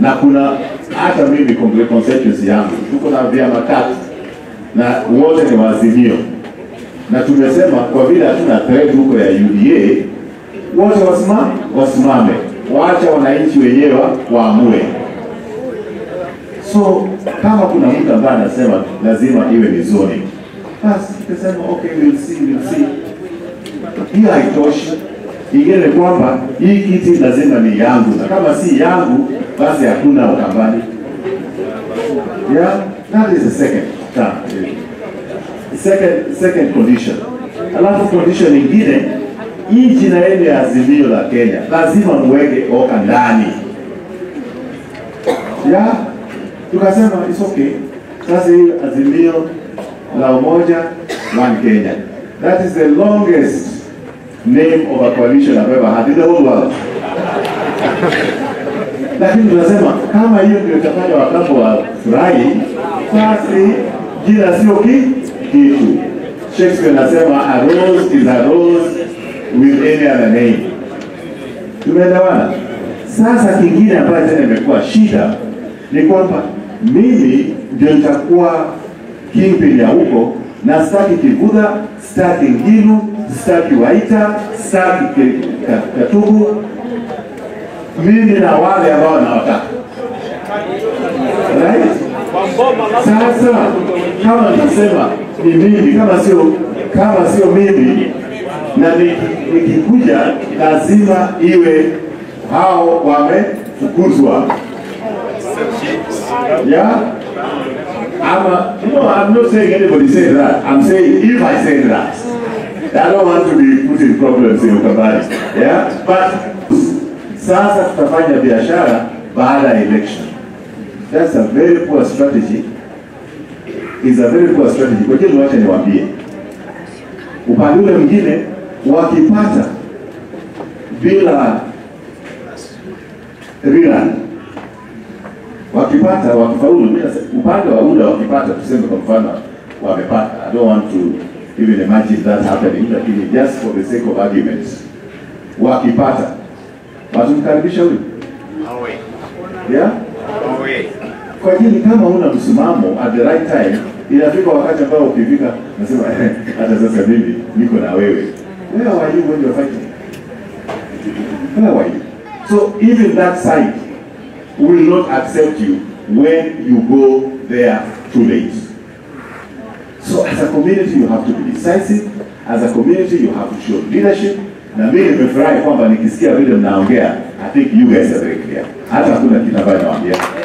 na kuna hata mimi Kongole constituency yangu tuko na vyama tatu na wote ni waazimio, na tumesema kwa vile hatuna thread huko ya UDA, wote wasimame, wasimame, waacha wananchi wenyewe waamue. So kama kuna mtu ambaye anasema lazima iwe ni zoning, basi tukasema okay, we'll see, we'll see. Hiyo haitoshi. Ingine ni kwamba hii kiti lazima ni yangu, na kama si yangu, basi hakuna Ukambani. Yeah, that is the second term. Second, second condition. Alafu condition nyingine, hii jina yenu ya Azimio la Kenya lazima muweke oka ndani. Yeah, tukasema it's okay. Sasa hii Azimio la Umoja One Kenya. That is the longest name of a coalition I've ever had in the whole world. Lakini tunasema kama hiyo ndio itafanya Wakambo wafurahi, basi jina sio ki kitu. Shakespeare anasema a rose is a rose with any other name. Tumeelewana? Sasa kingine ambayo tena imekuwa shida ni kwamba mimi ndio nitakuwa kingpin ya huko na sitaki Kivudha, sitaki Ngilu, sitaki Waita, sitaki Ki- Ka- Katubu, mimi na wale ambao nawataka right? Sasa kama nitasema ni mimi, kama sio kama sio mimi na ni- nikikuja lazima iwe hao wamefukuzwa yeah? I'm, no, I'm not saying anybody said that. I'm saying if I say that, I don't want to be put in problems in Ukambani. Yeah? But sasa tutafanya biashara baada ya election. That's a very poor strategy. Is a very poor strategy. Kwa hiyo wacha niwaambie. Upande ule mwingine wakipata bila rerun wakipata wakifaulu, mimi nasema, upande wa UDA wakipata, tuseme kwa mfano wamepata, I don't want to even imagine that happening, lakini just for the sake of argument, wakipata watumkaribisha huyu yeah? Kwa ajili kama una msimamo at the right time, inafika wakati ambao ukifika nasema hata sasa mimi niko na wewe. Where are you when you're fighting? Where were you? So even that side will not accept you when you go there too late. So as a community you have to be decisive. As a community you have to show leadership. Na mimi nimefurahi kwamba nikisikia vile mnaongea, I think you guys are very clear. Hata hakuna kitu ambayo nawaambia.